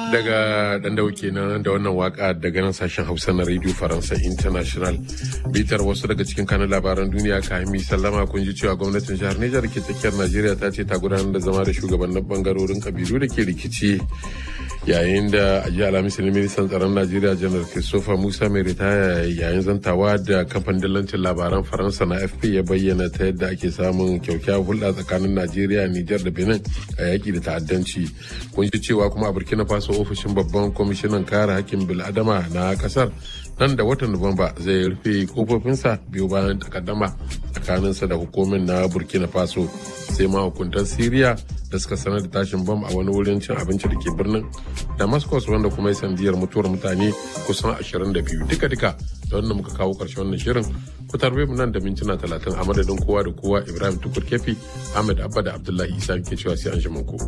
daga dan dauke nan da wannan waka daga nan sashen hausa na radio faransa international bitar wasu daga cikin kanun labaran duniya kahimi sallama kun ji cewa gwamnatin jihar nijar ke tsakiyar najeriya ta ce ta gudanar da zama da shugabannin bangarorin kabilu da ke rikici yayin da a jiya alhamis ne ministan tsaron najeriya janar christopher musa mai ritaya yayin zantawa da kamfanin dillancin labaran faransa na fp ya bayyana ta yadda ake samun kyaukyawar hulɗa tsakanin najeriya nijar da benin a yaƙi da ta'addanci kun ji cewa kuma a burkina faso ofishin babban kwamishinan kare hakkin bil'adama na kasar nan da watan nuwamba zai rufe kofofinsa biyu bayan takaddama tsakaninsa da hukumin na burkina faso sai mahukuntan siriya da suka sanar da tashin bam a wani wurin cin abinci da ke birnin damascus wanda kuma ya sandiyar mutuwar mutane kusan 22 duka-duka da wannan muka kawo karshen wannan shirin ku tarbe mu nan da mintuna 30 a madadin kowa da kowa ibrahim tukur kefi ahmed abba da abdullahi isa ke cewa sai an shi ku.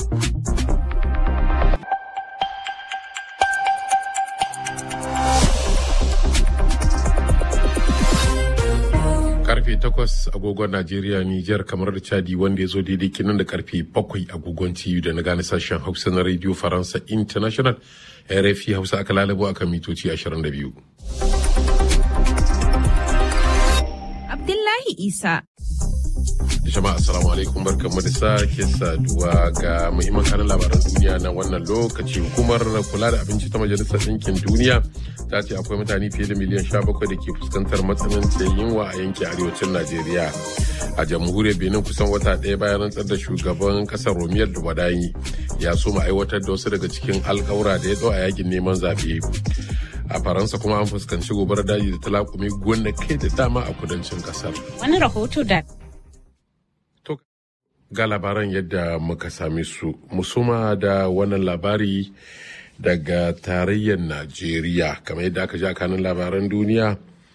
karfe 8 agogon Najeriya Nijar kamar da Chadi wanda ya zo daidai kinan da karfe 7 agogon TU da na gane sashen Hausa na Radio Faransa International RFI Hausa aka lalabo akan mitoci 22. Abdullahi Isa jama'a assalamu alaikum barkanmu da sake saduwa ga muhimman kanin labaran duniya na wannan lokaci hukumar kula da abinci ta majalisar ɗinkin duniya ta ce akwai mutane fiye da miliyan 17 da ke fuskantar matsanancin yunwa a yankin arewacin najeriya a jamhuriyar benin kusan wata ɗaya bayan rantsar da shugaban ƙasar romiyar da wadayi ya so mu aiwatar da wasu daga cikin alkawura da ya ɗau a yakin neman zaɓe a faransa kuma an fuskanci gobarar daji da talakumi kai da dama a kudancin ƙasar wani rahoto da ga labaran yadda muka same su musuma da wannan labari daga tarayyar najeriya kamar yadda aka ji a kanin labaran duniya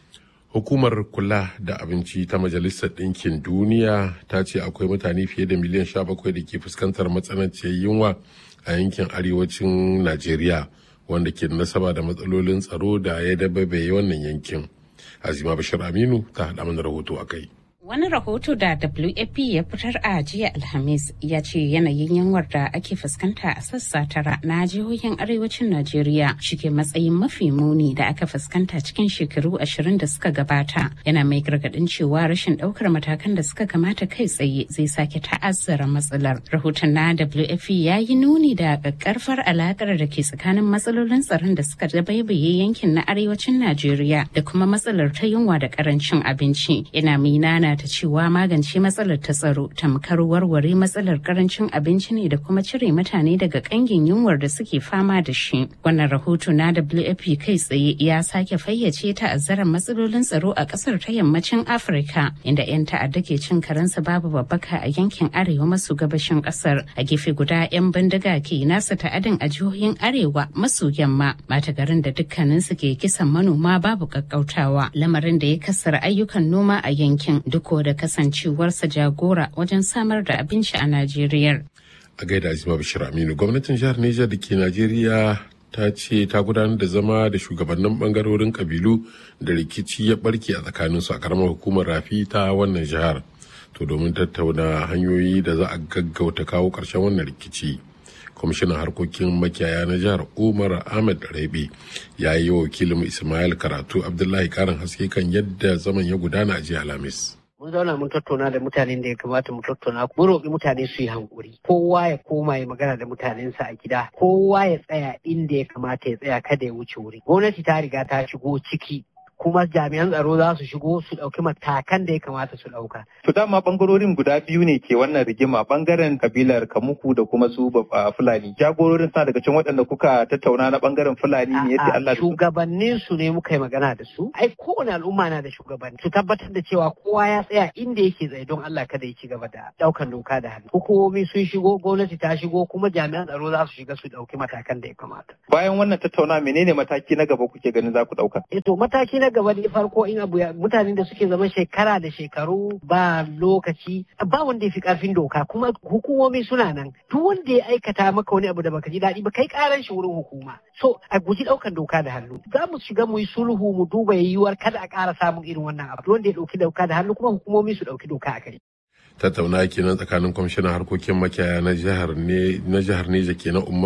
hukumar kula da abinci ta majalisar ɗinkin duniya ta ce akwai mutane fiye da miliyan 17 da ke fuskantar matsananciyar yunwa a yankin arewacin najeriya wanda ke da nasaba da matsalolin tsaro da ya dababaye wannan yankin azima bashir aminu ta haɗa mana rahoto a kai Wani rahoto da WAP ya fitar a jiya Alhamis ya ce yanayin yanwar da ake fuskanta a sassa tara na jihohin arewacin Najeriya shike matsayin mafi muni da aka fuskanta cikin shekaru ashirin da suka gabata. Yana mai gargadin cewa rashin daukar matakan da suka kamata kai tsaye zai sake ta'azzara matsalar. Rahoton na WAP ya yi nuni da ƙaƙƙarfar alakar da ke tsakanin matsalolin tsaron da suka dabaibaye yankin na arewacin Najeriya da kuma matsalar ta yunwa da ƙarancin abinci. Yana minana ta cewa magance matsalar ta tsaro tamkar warware matsalar karancin abinci ne da kuma cire mutane daga kangin yunwar da suke fama da shi wannan rahoto na wfp kai tsaye ya sake fayyace ta'azzarar matsalolin tsaro a kasar ta yammacin afirka inda 'yan ta'adda ke cin karensu babu babbaka a yankin arewa maso gabashin kasar a gefe guda 'yan bindiga ke nasa ta'adin a jihohin arewa maso yamma mata garin da dukkaninsu ke kisan manoma babu kakkautawa lamarin da ya kasar ayyukan noma a yankin duk da kasancewarsa jagora wajen samar da abinci a Najeriya. A gaida Azima Bashir Aminu, gwamnatin jihar Nijar da ke Najeriya ta ce ta gudanar da zama da shugabannin bangarorin kabilu da rikici ya barke a tsakaninsu a karamar hukumar rafi ta wannan jihar. To domin tattauna hanyoyi da za a gaggauta kawo ƙarshen wannan rikici. kwamishinan harkokin makiyaya na jihar umar ahmed rabe ya yi wa wakilin ismail karatu abdullahi karin haske kan yadda zaman ya gudana a jiya alhamis mun zauna mun tattauna da mutanen da ya kamata mu tattauna mun roƙi mutane su yi hankuri kowa ya koma ya magana da mutanensa a gida kowa ya tsaya inda ya kamata ya tsaya kada ya wuce wuri gwamnati ta riga ta shigo ciki kuma jami'an tsaro za su shigo su ɗauki matakan da ya kamata su ɗauka. To dama ɓangarorin guda biyu ne ke wannan rigima ɓangaren kabilar Kamuku da kuma su Fulani. Jagororin sa daga cikin waɗanda kuka tattauna na ɓangaren Fulani ne yadda Allah Shugabannin su ne muka yi magana da su. Ai kowane al'umma na da shugabanni. Su tabbatar da cewa kowa ya tsaya inda yake tsaye don Allah kada ya ci gaba da ɗaukan doka da hannu. Hukumomi sun shigo, gwamnati ta shigo, kuma jami'an tsaro za su shiga su ɗauki matakan da ya kamata. Bayan wannan tattauna menene mataki na gaba kuke ganin za ku ɗauka? Eh to mataki na gaba ne farko in abu ya mutanen da suke zama shekara da shekaru ba lokaci ba wanda ya fi karfin doka kuma hukumomi suna nan duk wanda ya aikata maka wani abu da baka ji daɗi ba kai karan shi wurin hukuma so a guji ɗaukan doka da hannu za mu shiga mu yi sulhu mu duba yiwuwar kada a ƙara samun irin wannan abu wanda ya ɗauki doka da hannu kuma hukumomi su ɗauki doka a kai. tattauna kenan tsakanin kwamishinan harkokin makiyaya na jihar ne na jihar Neja kenan Umar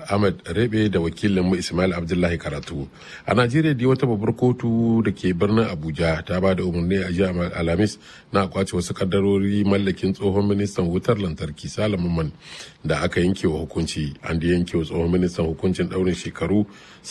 ahmad rebe da wakilin mu ismail abdullahi karatu a najeriya dai wata babbar kotu da ke birnin abuja ta ba da umarni a jiya alhamis na kwace wasu kaddarori mallakin tsohon ministan wutar lantarki salaman da aka yanke wa hukunci an da yanke wa tsohon ministan hukuncin daurin shekaru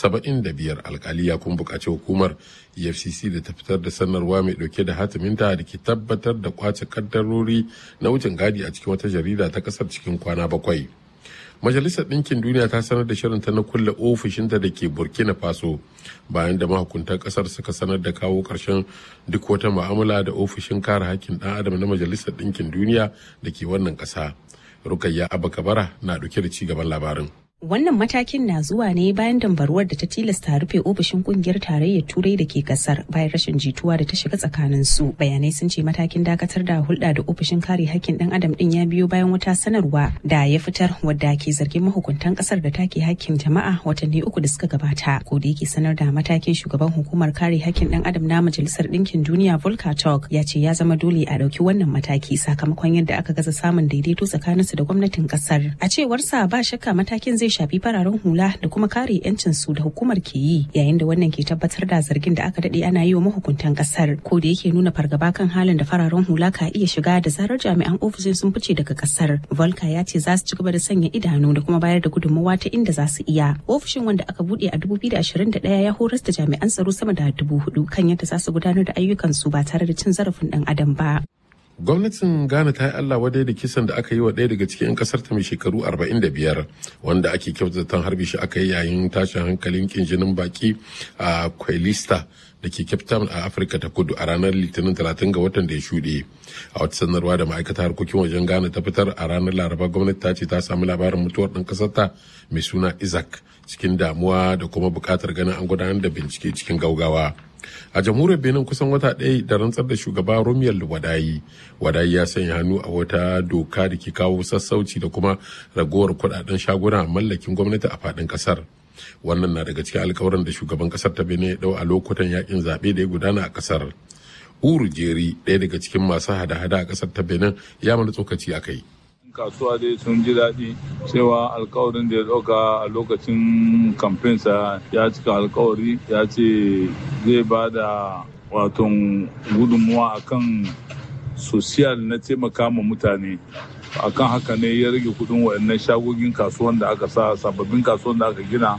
75 alkali ya kuma bukaci hukumar efcc da ta fitar da sanarwa mai dauke da hatiminta da ke tabbatar da kwace kaddarori na wucin gadi a cikin wata jarida ta kasar cikin kwana bakwai majalisar ɗinkin duniya ta sanar da shirinta na kulle ofishinta da ke burkina faso bayan da mahukuntan ƙasar suka sanar da kawo ƙarshen duk wata mu'amala da ofishin kare hakkin ɗan adam na majalisar ɗinkin duniya da ke wannan ƙasa rukayya abakabara na ɗauke da ci gaban labarin Wannan matakin na zuwa ne bayan dambaruwar da ta tilasta rufe ofishin kungiyar tarayyar turai da ke kasar bayan rashin jituwa da ta shiga tsakanin su. Bayanai sun ce matakin dakatar da hulɗa da ofishin kare hakkin ɗan adam ɗin ya biyo bayan wata sanarwa da ya fitar wadda ke zargin mahukuntan kasar da take hakkin jama'a watanni uku da suka gabata. Ko da yake sanar da matakin shugaban hukumar kare hakkin ɗan adam na majalisar ɗinkin duniya Volker Turk ya ce ya zama dole a ɗauki wannan mataki sakamakon yadda aka gaza samun daidaito tsakaninsu da gwamnatin kasar. A cewarsa ba shakka matakin zai shafi fararen hula da kuma kare 'yancin su da hukumar ke yi yayin da wannan ke tabbatar da zargin da aka dade ana yi wa mahukuntan kasar ko da yake nuna fargaba kan halin da fararen hula ka iya shiga da zarar jami'an ofishin sun fice daga kasar volka ya ce za su ci gaba da sanya idanu da kuma bayar da gudunmawa ta inda za su iya ofishin wanda aka bude a 2021 ya horas da jami'an tsaro sama da dubu hudu kan yadda za su gudanar da ayyukan su ba tare da cin zarafin dan adam ba gwamnatin ghana ta yi allah wadai da kisan da aka yi wa ɗaya daga cikin 'yan kasar ta mai shekaru 45 wanda ake kyautata harbi shi aka yi yayin tashin hankalin kinjinin baki a kwailista da ke cape town a afirka ta kudu a ranar litinin 30 ga watan da ya shuɗe a wata sanarwa da ma'aikatar harkokin wajen ghana ta fitar a ranar laraba gwamnati ta ce ta samu labarin mutuwar ɗan ƙasar ta mai suna isaac cikin damuwa da kuma buƙatar ganin an gudanar da bincike cikin gaugawa a jamhuriyar benin kusan wata ɗaya da rantsar da shugaba romiyar wadayi wadayi ya sanya hannu a wata doka da ke kawo sassauci da kuma ragowar kudaden shaguna mallakin gwamnati a faɗin ƙasar wannan na daga cikin alkawarin da shugaban ƙasar ta benin ya ɗau a lokutan yakin zaɓe da ya gudana a ƙasar uru jeri ɗaya daga cikin masu hada-hada a ƙasar ta benin ya mana tsokaci a kai kasuwa dai sun ji daɗi cewa alkawarin da ya ɗauka a lokacin kamfensa ya cika alkawari ya ce zai ba da waton gudunmuwa akan sosiyal na taimaka ma mutane akan haka ne ya rage kudin waɗannan shagogin kasuwan da aka sa sababbin kasuwan da aka gina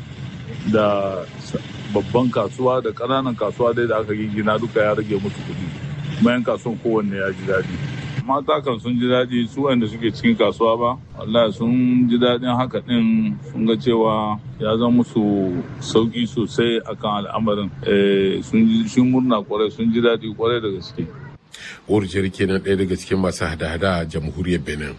da babban kasuwa da ƙananan kasuwa dai da aka gina duka ya rage musu kudi bayan kasuwan kowanne ya ji daɗi mata kan sun ji daɗi su wanda suke cikin kasuwa ba wallahi sun ji daɗin haka ɗin sun ga cewa ya zama musu sauƙi sosai akan al'amarin sun murna kwarai sun ji daɗi kwarai da gaske Urjiyar kenan ɗaya daga cikin masu hada-hada a jamhuriyar Benin.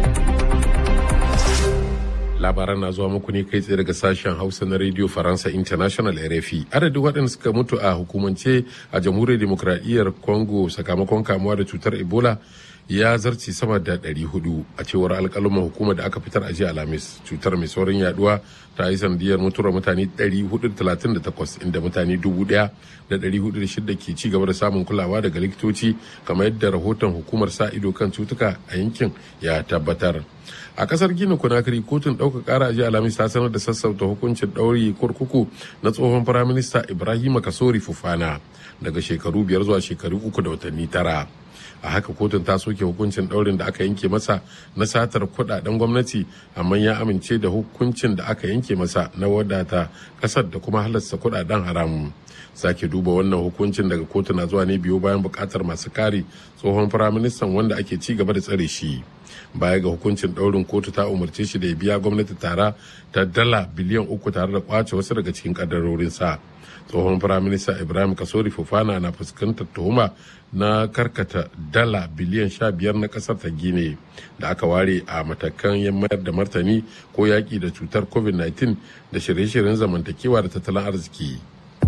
labaran na zuwa muku ne kai tsaye daga sashen hausa na radio faransa international rfi adadin waɗanda suka mutu a hukumance a jamhuriyar demokradiyyar congo sakamakon kamuwa da cutar ebola ya zarce sama da 400 a cewar alƙaluman hukumar da aka fitar a jiya alhamis cutar mai saurin yaduwa ta yi sanadiyar mutuwar mutane 438 inda mutane 1,406 ke ci gaba da samun kulawa daga likitoci kamar yadda rahoton hukumar sa ido kan cutuka a yankin ya tabbatar a kasar gina kunakiri kotun ɗaukar ƙara jiya alhamis ta sanar da sassauta hukuncin ɗauri kurkuku na tsohon firaminista ibrahima kasori fufana daga shekaru biyar zuwa shekaru uku da watanni tara a haka kotun ta soke hukuncin ɗaurin da aka yanke masa na satar kuɗaɗen gwamnati amma ya amince da hukuncin da aka yanke masa na wadata ƙasar da kuma halasta kuɗaɗen haramun sake duba wannan hukuncin daga kotu na zuwa ne biyu bayan buƙatar masu kare tsohon firaministan wanda ake ci gaba da tsare shi baya ga hukuncin ɗaurin kotu ta umarce shi da ya biya gwamnati tara ta dala biliyan uku tare da kwace wasu daga cikin sa tsohon firaminista ibrahim kasori fufana na fuskantar tuhuma na karkata dala biliyan sha biyar na kasar ta gine da aka ware a matakan mayar da martani ko yaƙi da cutar covid-19 da shirye-shiryen zamantakewa da tattalin arziki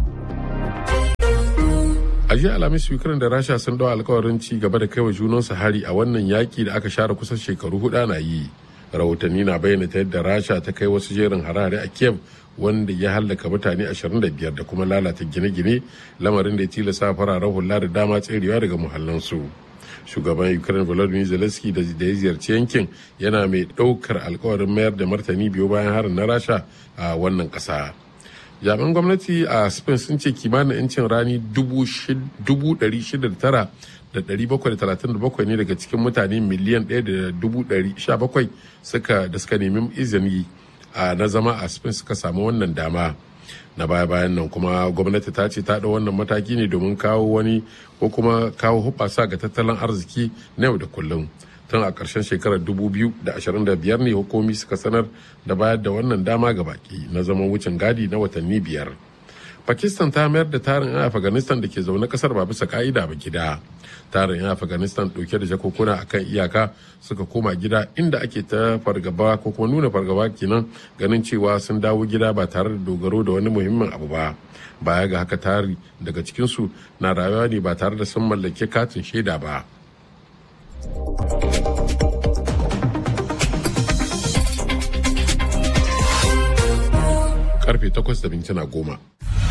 a jiya alhamis ukraine da rasha sun dawo alkawarin ci gaba da kaiwa junansu hari a wannan yaki da aka share kusan shekaru hudu na yi rahotanni na bayyana ta yadda rasha ta kai wasu jerin harare a kiev wanda ya hallaka mutane 25 da kuma lalata gine-gine lamarin da ya tilasta fararen hula da dama tserewa daga muhallansu shugaban ukraine volodymyr zelensky da ya ziyarci yankin yana mai ɗaukar alkawarin mayar da martani biyu bayan harin na rasha a wannan ƙasa jami'an gwamnati a spain sun ce kimanin 'yancin rani 609 da 737 ne daga cikin mutane miliyan 1.17 suka da suka nemi izini na zama a spain suka samu wannan dama na baya-bayan nan kuma gwamnati ta ce ta da wannan mataki ne domin kawo wani ko kuma kawo hubasa ga tattalin arziki na yau da kullum tun a ƙarshen shekarar 2025 ne hukumi suka sanar da bayar da wannan dama ga baki na zaman wucin gadi na watanni biyar pakistan ta mayar da tarin 'yan afghanistan da ke zaune kasar ba bisa ka'ida ba gida tarin 'yan afghanistan ɗauke da jakokuna akan iyaka suka koma gida inda ake ta fargaba ko kuma nuna fargaba kenan ganin cewa sun dawo gida ba tare da dogaro da wani muhimmin abu ba baya ga haka tari daga cikinsu na rayuwa ne ba tare da sun mallake katin shaida ba karfe 8 da mintuna goma.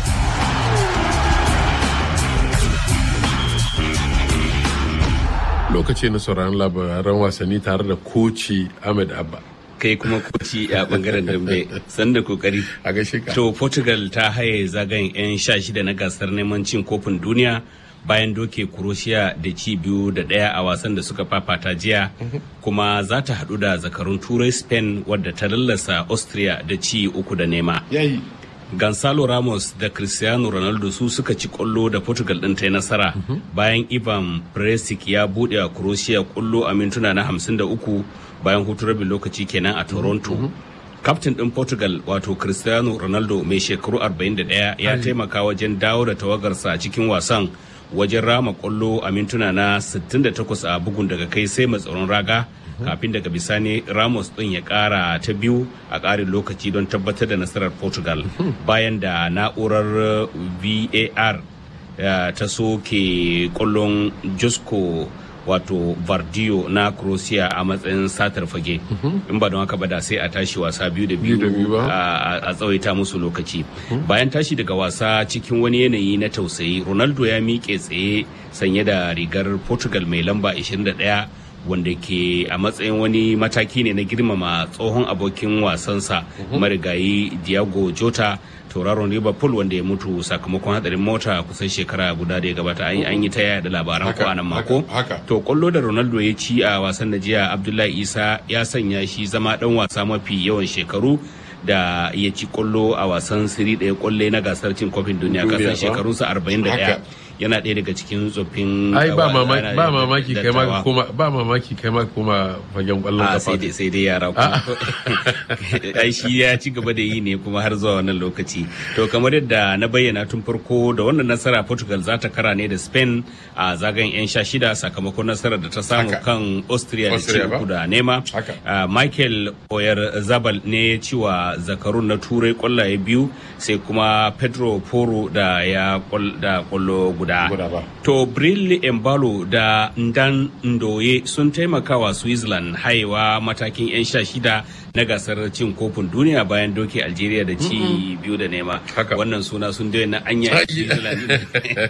lokaci na sauraron labaran wasanni tare da koci ahmed abba kai kuma koci a bangaren dambe sanda kokari a gaishe ka to portugal ta haye zagayen 'yan sha shida na gasar neman cin kofin duniya bayan doke Croatia da ci biyu da ɗaya a wasan da suka fafata jiya kuma za ta haɗu da zakarun turai spain wadda ta lallasa austria da ci uku da nema yayi Gonzalo Ramos da Cristiano Ronaldo su suka ci kwallo da Portugal ɗin ta yi nasara bayan Ivan Perisic ya buɗe a Croatia kwallo a mintuna na 53 bayan hutu rabin lokaci kenan a Toronto. Kaftin ɗin Portugal wato Cristiano Ronaldo mai shekaru 41 ya taimaka wajen dawo da tawagarsa cikin wasan wajen rama kwallo a mintuna na 68 a bugun daga kai sai mai tsaron raga kafin daga bisani ramos din ya kara ta biyu a karin lokaci don tabbatar da nasarar portugal bayan da na'urar var ta soke kwallon josco wato vardio na croatia a matsayin satar fage in ba don haka ba da sai a tashi wasa biyu da biyu a tsawaita musu lokaci bayan tashi daga wasa cikin wani yanayi na tausayi ronaldo ya miƙe tsaye sanye da rigar portugal mai lamba 21 wanda ke a matsayin wani mataki ne na girmama tsohon abokin wasansa marigayi Diego Jota tauraron Liverpool wanda ya mutu sakamakon hadarin mota kusan shekara guda da ya gabata an yi ta yaya da labaran ko anan mako to kwallo da Ronaldo ya ci a wasan da jiya Abdullahi Isa ya sanya shi zama dan wasa mafi yawan shekaru da ya ci kwallo a wasan siri ɗaya kwalle na gasar cin kofin duniya kasan shekarunsa 41 yana ɗaya daga cikin tsoffin ai ba mamaki ba mamaki kai ma kuma ba mamaki kai ma kuma fagen kwallon kafa sai dai sai dai yara ku ai shi ya ci gaba da yi ne kuma har zuwa wannan lokaci to kamar yadda na bayyana tun farko da wannan nasara Portugal za ta kara ne da Spain a zagayen yan sha shida sakamakon nasarar da ta samu kan Austria da ci uku da nema Michael Oyer Zabal ne ciwa zakarun na turai kwallaye biyu sai kuma Pedro Poro da ya da kwallo guda guda. To Bril Embalo da Ndan Ndoye sun taimakawa Switzerland haiwa matakin 'yan sha shida na gasar cin kofin duniya bayan doke Algeria da ci biyu da nema. Wannan suna sun na anya Switzerland